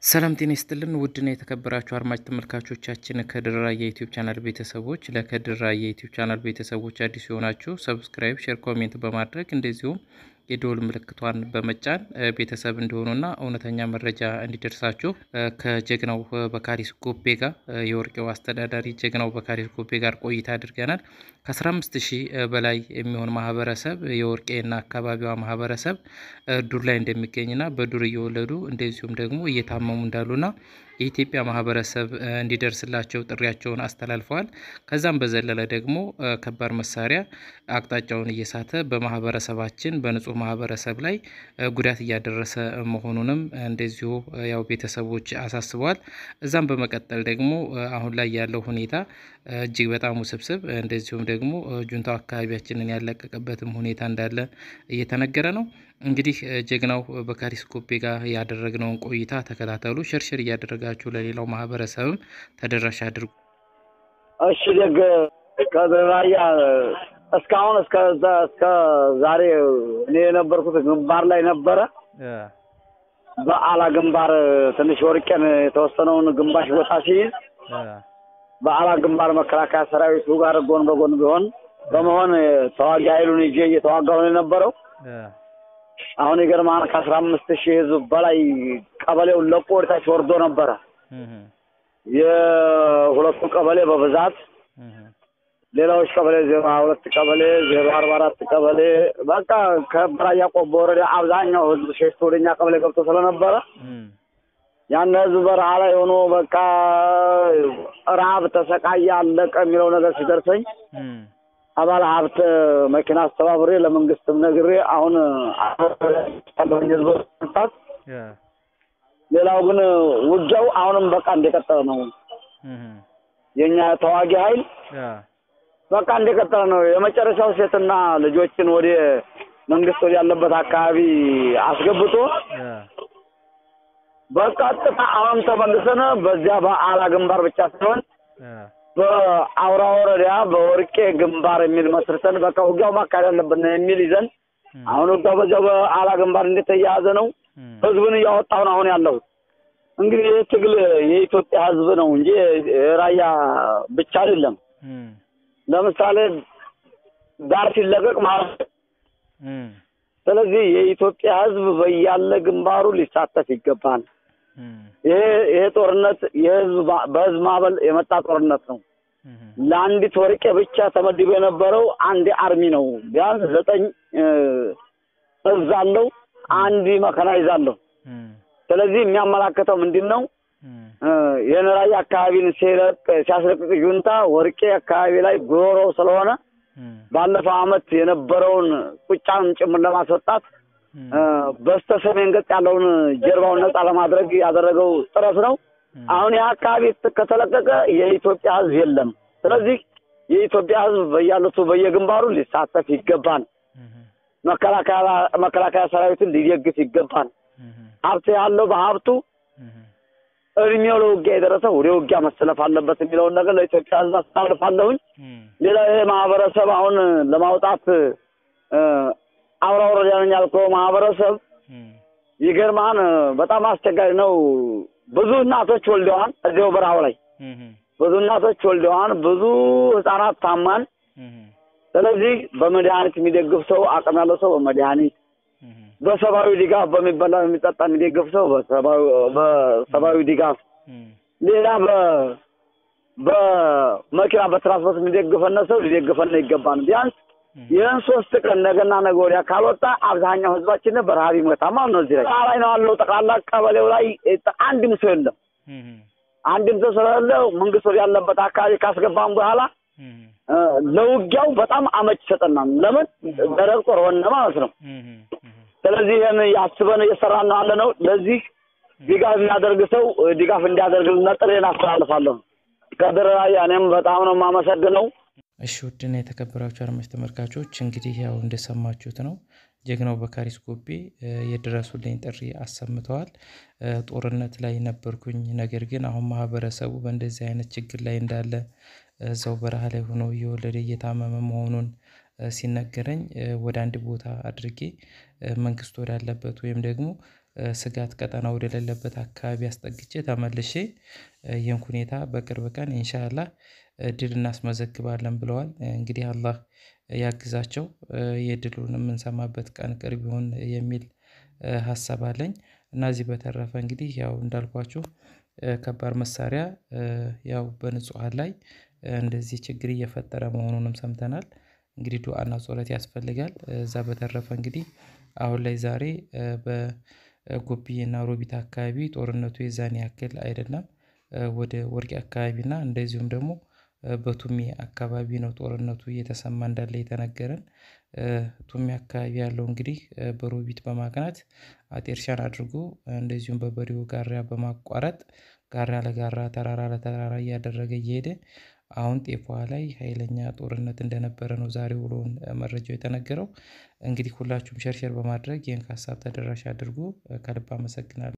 ሰላም ጤና ይስጥልን ውድና የተከበራችሁ አድማጭ ተመልካቾቻችን ከድር ራያ የዩቲዩብ ቻናል ቤተሰቦች ለከድር ራያ የዩቲዩብ ቻናል ቤተሰቦች አዲስ የሆናችሁ ሰብስክራይብ፣ ሼር፣ ኮሜንት በማድረግ እንደዚሁም የደወል ምልክቷን በመጫን ቤተሰብ እንዲሆኑና እውነተኛ መረጃ እንዲደርሳችሁ ከጀግናው በካሪስ ጎቤ ጋር የወርቄው አስተዳዳሪ ጀግናው በካሪስ ጎቤ ጋር ቆይታ አድርገናል። ከ15 ሺህ በላይ የሚሆን ማህበረሰብ የወርቄና አካባቢዋ ማህበረሰብ ዱር ላይ እንደሚገኝና በዱር እየወለዱ እንደዚሁም ደግሞ እየታመሙ እንዳሉና የኢትዮጵያ ማህበረሰብ እንዲደርስላቸው ጥሪያቸውን አስተላልፈዋል። ከዛም በዘለለ ደግሞ ከባድ መሳሪያ አቅጣጫውን እየሳተ በማህበረሰባችን በንጹህ ማህበረሰብ ላይ ጉዳት እያደረሰ መሆኑንም እንደዚሁ ያው ቤተሰቦች አሳስበዋል። እዛም በመቀጠል ደግሞ አሁን ላይ ያለው ሁኔታ እጅግ በጣም ውስብስብ እንደዚሁም ደግሞ ጁንታው አካባቢያችንን ያለቀቀበትም ሁኔታ እንዳለ እየተነገረ ነው። እንግዲህ ጀግናው በካሪስ ጎቤ ጋር ያደረግነውን ቆይታ ተከታተሉ። ሽርሽር እያደረጋችሁ ለሌላው ማህበረሰብም ተደራሽ አድርጉ። እሺ ደግ ከራያ እስካሁን እስከ እስከ ዛሬ እኔ የነበርኩት ግንባር ላይ ነበረ። በአላ ግንባር ትንሽ ወርቄን የተወሰነውን ግንባሽ ቦታ ሲይዝ በአላ ግንባር መከላከያ ሰራዊቱ ጋር ጎን በጎን ቢሆን በመሆን ተዋጊ ኃይሉን ይዤ እየተዋጋሁ ነው የነበረው። አሁን ይገርማል ከአስራ አምስት ሺህ ህዝብ በላይ ቀበሌውን ለቆ ወደታች ወርዶ ነበረ። የሁለቱ ቀበሌ በብዛት ሌላዎች ቀበሌ ዜሮ ሀያ ሁለት ቀበሌ ዜሮ አርባ አራት ቀበሌ በቃ ከራያ ቆቦ ወረዳ አብዛኛው ህዝብ ሸሽቶ ወደኛ ቀበሌ ገብቶ ስለነበረ ያን ህዝብ በረሃ ላይ ሆኖ በቃ ረሀብ ተሰቃየ አለቀ የሚለው ነገር ሲደርሰኝ አባል ሀብት መኪና አስተባብሬ ለመንግስትም ነግሬ አሁን ያለሁኝ ህዝብ መምጣት ሌላው ግን ውጊያው አሁንም በቃ እንደቀጠለ ነው። የኛ ተዋጊ ኃይል በቃ እንደቀጠለ ነው። የመጨረሻው ሴትና ልጆችን ወደ መንግስት ወደ ያለበት አካባቢ አስገብቶ በቀጥታ አሁን ተመልሰን በዚያ በአላ ግንባር ብቻ ሳይሆን በአውራ ወረዳ በወርቄ ግንባር የሚል መስርተን በቃ ውጊያው ማካሄድ አለብን የሚል ይዘን አሁን ውጊያው በዚያው በአላ ግንባር እንደተያያዘ ነው። ህዝብን እያወጣሁ ነው አሁን ያለሁት። እንግዲህ ይህ ትግል የኢትዮጵያ ህዝብ ነው እንጂ ራያ ብቻ አይደለም። ለምሳሌ ዳር ሲለቀቅ ማለት ስለዚህ የኢትዮጵያ ህዝብ በያለ ግንባሩ ሊሳተፍ ይገባል። ይሄ ይሄ ጦርነት የህዝብ በህዝብ ማዕበል የመጣ ጦርነት ነው። ለአንዲት ወርቄ ብቻ ተመድቦ የነበረው አንድ አርሚ ነው። ቢያንስ ዘጠኝ እዝ አለው፣ አንድ መከናይዝ አለው። ስለዚህ የሚያመላክተው ምንድን ነው? የነራይ አካባቢን ሲያስለቅቅ ጁንታ ወርቄ አካባቢ ላይ ጉሮሮ ስለሆነ ባለፈው አመት የነበረውን ቁጫን ጭምር ለማስወጣት በስተ ሰሜን ገጽ ያለውን ጀርባውን ነጻ ለማድረግ ያደረገው ጥረት ነው። አሁን ይህ አካባቢ ከተለቀቀ የኢትዮጵያ ህዝብ የለም። ስለዚህ የኢትዮጵያ ህዝብ በያሉቱ በየግንባሩ ሊሳተፍ ይገባል። መከላከያ ሰራዊትን ሊደግፍ ይገባል። ሀብት ያለው በሀብቱ እድሜው ለውጊያ የደረሰ ወደ ውጊያ መሰለፍ አለበት የሚለውን ነገር ለኢትዮጵያ ህዝብ አስተላልፋለሁኝ። ሌላ ይሄ ማህበረሰብ አሁን ለማውጣት አውራ ወረዳ ነኝ ያልከው ማህበረሰብ ይገርማን በጣም አስቸጋሪ ነው። ብዙ እናቶች ወልደዋል። እዚያው በረሃው ላይ ብዙ እናቶች ወልደዋል። ብዙ ህጻናት ታማን። ስለዚህ በመድኃኒት የሚደግፍ ሰው አቅም ያለው ሰው በመድኃኒት በሰብአዊ ድጋፍ በሚበላ የሚጠጣ የሚደግፍ ሰው በሰብአዊ ድጋፍ ሌላ በመኪና በትራንስፖርት የሚደግፈነ ሰው ሊደግፈነ ይገባል። ቢያንስ ይህን ሶስት ቀን ነገና ነገ ወዲያ ካልወጣ አብዛኛው ህዝባችን በረሀብ ይሞታል ማለት ነው። እዚህ ላይ ላይ ነው ያለው ጠቅላላ ቀበሌው ላይ አንድም ሰው የለም። አንድም ሰው ስለሌለ መንግስት ወደ ያለበት አካባቢ ካስገባም በኋላ ለውጊያው በጣም አመች ይሰጠናል። ለምን ደረቅ ጦር ሆነ ማለት ነው። ስለዚህ ይህን ያስበን እየሰራን ነው ያለ ነው። ለዚህ ድጋፍ የሚያደርግ ሰው ድጋፍ እንዲያደርግልን ጥሬን አስተላልፋለሁ። ከድር ራያ እኔም በጣም ነው የማመሰግነው። እሺ ውድና የተከበራችሁ አድማጭ ተመልካቾች እንግዲህ ያው እንደሰማችሁት ነው ጀግናው በካሪስ ጎቤ የድረሱልኝ ጥሪ አሰምተዋል። ጦርነት ላይ ነበርኩኝ፣ ነገር ግን አሁን ማህበረሰቡ በእንደዚህ አይነት ችግር ላይ እንዳለ እዛው በረሃ ላይ ሆኖ እየወለደ እየታመመ መሆኑን ሲነገረኝ ወደ አንድ ቦታ አድርጌ መንግስት ወዳለበት ወይም ደግሞ ስጋት ቀጠና ወደሌለበት አካባቢ አስጠግቼ ተመልሼ ይህን ሁኔታ በቅርብ ቀን ኢንሻአላህ ድል እናስመዘግባለን ብለዋል። እንግዲህ አላህ ያግዛቸው የድሉን የምንሰማበት ቀን ቅርብ ይሁን የሚል ሀሳብ አለኝ። እና እዚህ በተረፈ እንግዲህ ያው እንዳልኳችሁ ከባድ መሳሪያ ያው በንጹሃን ላይ እንደዚህ ችግር እየፈጠረ መሆኑንም ሰምተናል። እንግዲህ ዱአና ጸሎት ያስፈልጋል። እዛ በተረፈ እንግዲህ አሁን ላይ ዛሬ በጎብዬና ሮቢት አካባቢ ጦርነቱ የዛን ያክል አይደለም። ወደ ወርቂ አካባቢ እና እንደዚሁም ደግሞ በቱሜ አካባቢ ነው ጦርነቱ እየተሰማ እንዳለ የተነገረን። ቱሜ አካባቢ ያለው እንግዲህ በሮቢት በማቅናት አጤርሻን አድርጎ እንደዚሁም በበሬው ጋራ በማቋረጥ ጋራ ለጋራ ተራራ ለተራራ እያደረገ እየሄደ አሁን ጤፏ ላይ ሀይለኛ ጦርነት እንደነበረ ነው ዛሬ ውሎውን መረጃው የተነገረው። እንግዲህ ሁላችሁም ሸር ሸር በማድረግ ይሄን ሀሳብ ተደራሽ አድርጉ ከልብ አመሰግናለሁ